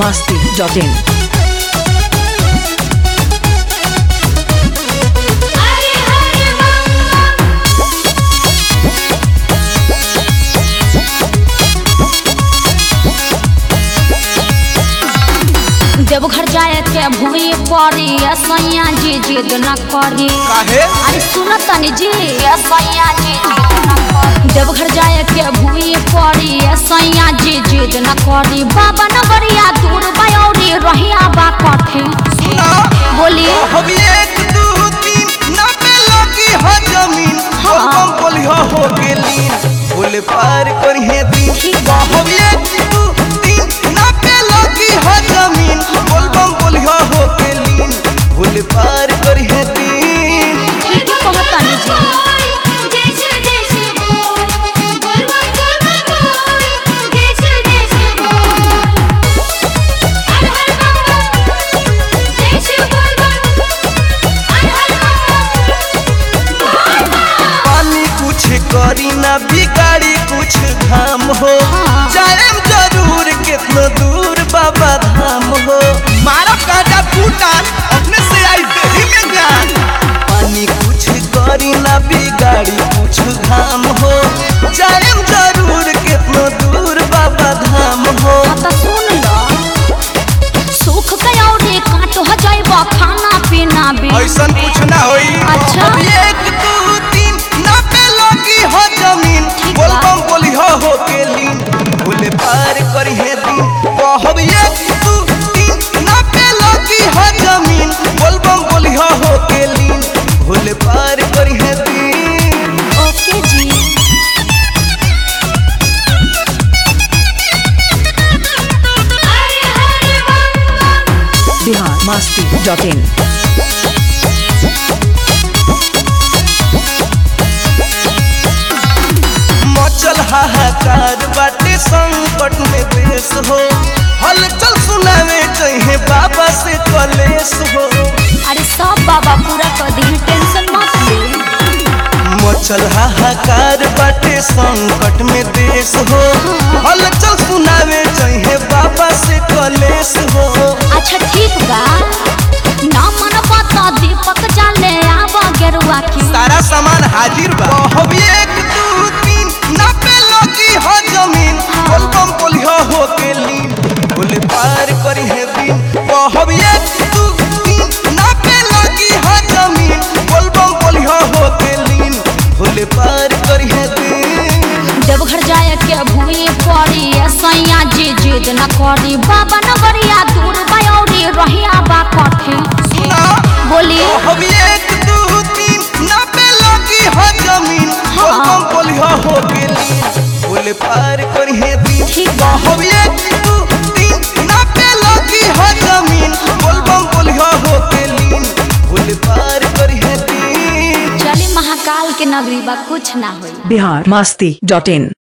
masti.in. हरे हरे बम देवघर जाए के भूमि पड़ी सैया जी जिद न करी काहे अरे सुन तनी जी सैया जी जिद न करी देवघर जाए के भूमि पड़ी सैया जी जिद न करी बाबा नगरिया दूर बयौरी रहिया बा कठी बोली हम एक दू तीन नबे लगी हो जमीन हाँ। हम बोलियो हो गेली बोले पार करिए दिन ठीक बा। हम एक दू तीन नबे लगी हो जमीन बोलबम बोलियो हो गेली बोले पार करिए दिन ठीक कहतनी जी जय श्री जय श्री बोल बोल बोल बोल जय श्री जय श्री बोल हर हर बम जय श्री बोल हर हर बम पानी कुछ करी ना बिगाड़ी कुछ धाम हो जाएम जरूर कितना दूर बाबा धाम हो मारा काटा फूटा अपने से आई देही में ज्ञान पानी कुछ करी ना बिगाड़ी कुछ धाम हो जाएम जरूर कितना दूर बाबा धाम हो त सुन लो सुख कयौरी काट हो जाइब खाना पीना भी ऐसन कुछ ना होई अच्छा। अब एक दू तीन नबे लगी हो जमीन ठीक बा। बोलबम बोली हो हो के लीन बोले पार करी है दिन कहब एक दू तीन नबे लगी हो जमीन बोलबम बोली हो हो के लीन बोले पार करी है दिन ओके जी हरे हरे बम Bihar masti.in. मचल हाहाकार बाटे संकट में देश हो हलचल सुनावे चाहिए बाबा से कलेश हो अरे सब बाबा पूरा कर दी टेंशन मत ले मचल हाहाकार बाटे संकट में देश हो हलचल सुनावे चाहिए बाबा से कलेश हो अच्छा ठीक बा ना मन पता दीपक जाले आब गेरुआ की सारा सामान हाजिर बा कहब एक दू तीन नबे लगी हो जमीन बोलबम बोलियो हो के लीन बोले पार करी है दिन कहब एक दू तीन नबे लगी हो जमीन बोलबम बोलियो हो के लीन बोले पार करी है दिन देवघर जाए के भूमि पड़ी सैया जी जिद न करी बाबा नगरिया दूर बयौरी रहिया बा कठी सुना बोली कहब एक दू तीन नबे लगी हो जमीन हाँ। बोलबम बोलियो हो के लीन बोले पार करी है दिन ठीक बा कहब एक दू तीन नबे लगी हो जमीन बोलबम बोलियो हो के लीन बोले पार करी है दिन चली महाकाल के नगरी बा कुछ ना होई Bihar masti.in.